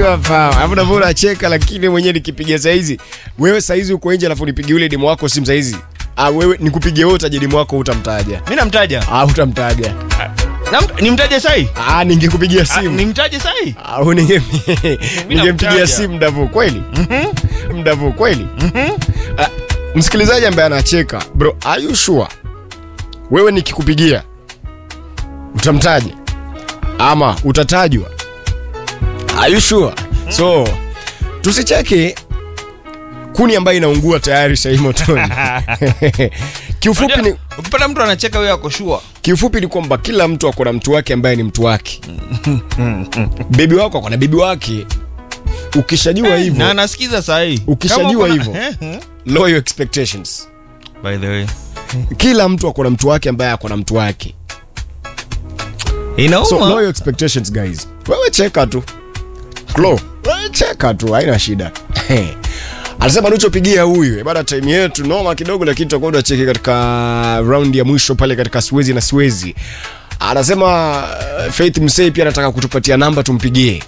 hapa alafu navyo unacheka lakini mwenyewe nikipiga saizi wewe saizi uko nje alafu nipigie yule demu wako simu saizi ah, wewe nikupigie wewe utaje demu wako utamtaja mi namtaja ah, utamtaja Namt- nimtaje sahi ah, ningekupigia Ah, simu nimtaje sahi au ninge- ningempigia namtaja. simu mdavu kweli mdavu kweli Ah, msikilizaji ambaye anacheka bro are you sure wewe nikikupigia utamtaja ama utatajwa are you sure so tusicheke kuni ambayo inaungua tayari sahii motoni kiufupi ni, ukipata mtu anacheka huyo ako shua kiufupi ni kwamba kila mtu ako na mtu wake ambaye ni mtu wake bebi wako ako na bebi wake ukishajua na hivyo anasikiza sahii Ukishajua hivyo. lower your expectations by the way kila mtu ako na mtu wake ambaye ako na mtu wake inauma so lower your expectations guys wewe cheka tu Klo, wewe cheka tu haina shida anasema nichopigia huyu bada time yetu noma kidogo lakini tutakuwa tunacheki katika round ya mwisho pale katika swezi na swezi anasema uh, faith msei pia anataka kutupatia namba tumpigie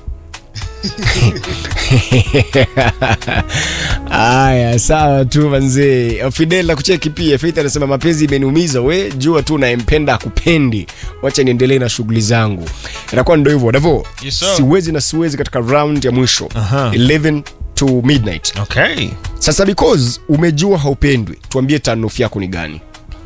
Aya, sawa tu manzee. Fidel na kucheki pia. Faith anasema mapenzi imeniumiza, we jua tu naempenda akupendi, wacha niendelee na shughuli zangu. Inakuwa ndio hivyo Davo. Yes, sir. siwezi na siwezi katika round ya mwisho Aha. 11 to midnight. okay Sasa because umejua haupendwi, tuambie tanof yako ni gani?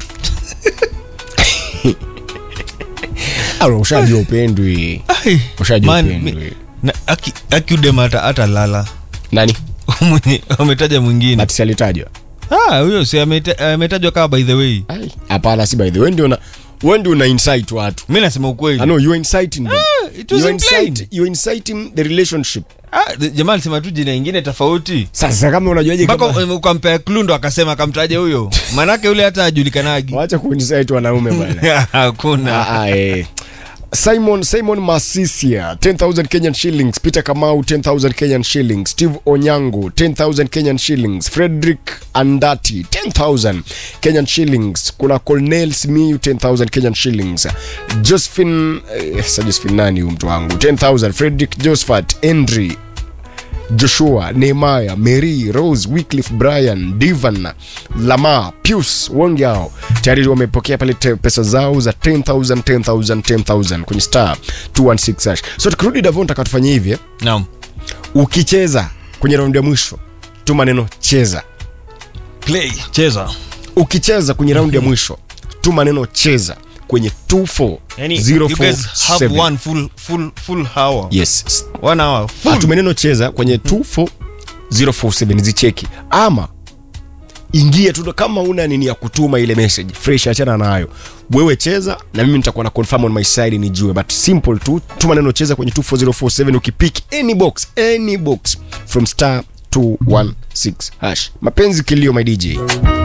Au ushajua upendwi. Ai, Ushajua man, upendwi. mi- na- aki- akiudem hata hata lala Nani? Mwenye- ametaja mwingine Ati si alitajwa. Ah, huyo si ameta- ametajwa kama by the way Ai, Hapana, si by the way ndio una wewe ndio una insight watu. mi nasema ukweli I know you're inciting them. it was You're, implied. incite, you're inciting the relationship. Ah, the- jamaa alisema tu jina ingine tofauti Sasa kama unajuaje mpaka kama um, ukampea klundo akasema akamtaja huyo manake yule hata ajulikanagi waacha kuincite wanaume bwana. hakuna Ah, ah, eh. Simon Simon Masisia 10000 Kenyan shillings Peter Kamau 10000 Kenyan shillings Steve Onyango 10000 Kenyan shillings Frederick Andati 10000 Kenyan shillings kuna Cornel Simiyu 10000 Kenyan shillings Josephine eh, sa Josephine nani huyu mtu wangu 10000 Frederick Josephat Henry joshua nehemaya mary rose wycliffe brian divan lama pius wengi hao tayari wamepokea pale te- pesa zao za 10000 10000 10000 kwenye star 216 hash so tukirudi davon takatufanyia hivi eh? naam ukicheza kwenye raundi ya mwisho tuma neno cheza play cheza ukicheza kwenye raundi ya mwisho tuma neno cheza kwenye yani you guys have 24047 one full full full hour yes one hour full atume neno cheza kwenye 24047 zicheki ama ingia tu kama una nini ya kutuma ile message fresh achana nayo wewe cheza na mimi nitakuwa na confirm on my side nijue but simple tu tuma neno cheza kwenye 24047 ukipick any box any box from star 216 hash mapenzi kilio my dj